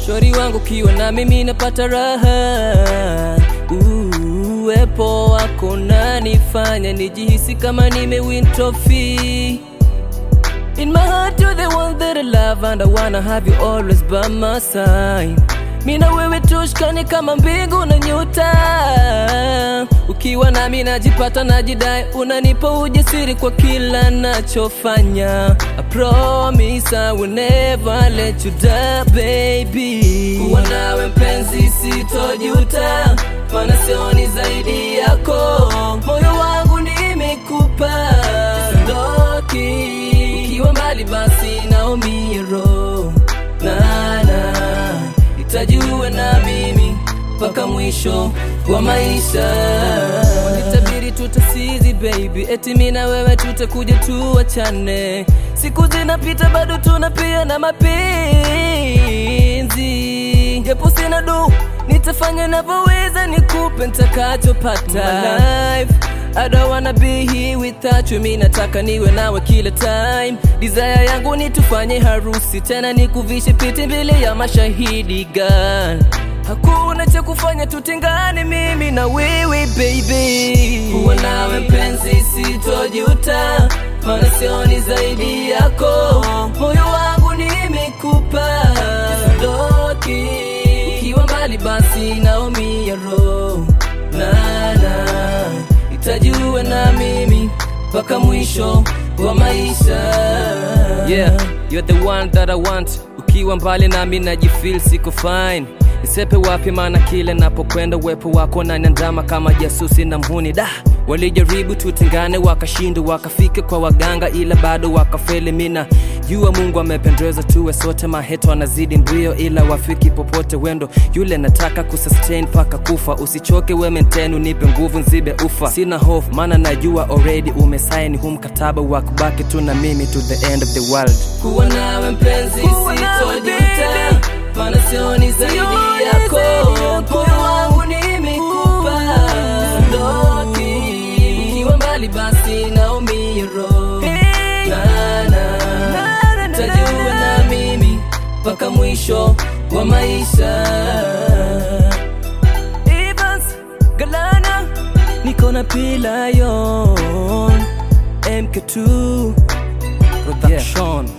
shori wangu kiwa na mimi napata raha Uh, uwepo wako nanifanya nijihisi kama nimewin trophy In my heart you're the one that I love and I wanna have you always by my side Mina wewe tushkani kama mbingu na nyota Ukiwa nami najipata najidai Unanipa ujasiri kwa kila nachofanya I promise I will never let you down baby Kuwa nawe mpenzi sitojuta Maana sioni zaidi yako Moyo wangu nimekupa Sondoki Ukiwa mbali basi naumia roho Nana Itajua na mimi mpaka mwisho wa maisha Wanitabiri tutasizi baby Eti mimi na wewe tutakuja tuachane Siku zinapita bado tunapia na mapenzi Japo sina du Nitafanya navyoweza nikupe nitakachopata life I don't wanna be here without you, mi nataka niwe nawe kila time. Desire yangu ni tufanye harusi tena nikuvishe pete mbele ya mashahidi girl. Hakuna cha kufanya tutengane mimi na wewe baby. Kuwa nawe mpenzi sitojuta, maana sioni zaidi yako. Moyo wangu nimekupa Sondoki. Ukiwa mbali basi naumia roho nana itajua na mimi mpaka mwisho wa maisha yeah you're the one that I want ukiwa mbali nami najifeel siko fine nisepe wapi maana kile napokwenda uwepo wako naniandama kama jasusi na mhuni da walijaribu tutengane wakashindwa wakafika kwa waganga ila bado wakafeli mina jua mungu amependeza tuwe sote maheto anazidi mbio ila wafiki popote wendo yule nataka kusustain paka kufa usichoke we maintain unipe nguvu nzibe ufa sina hofu maana najua already umesaini hu mkataba wa kubaki tu na mimi to the end of the world kuwa nawe mpenzi sitojuta maana sioni zaidi yako moyo wangu nimekupa Sondoki ukiwa mbali basi naumia roho Nana tajua na mimi mpaka mwisho wa maisha Evans Galana niko na Pilayon MK2 Production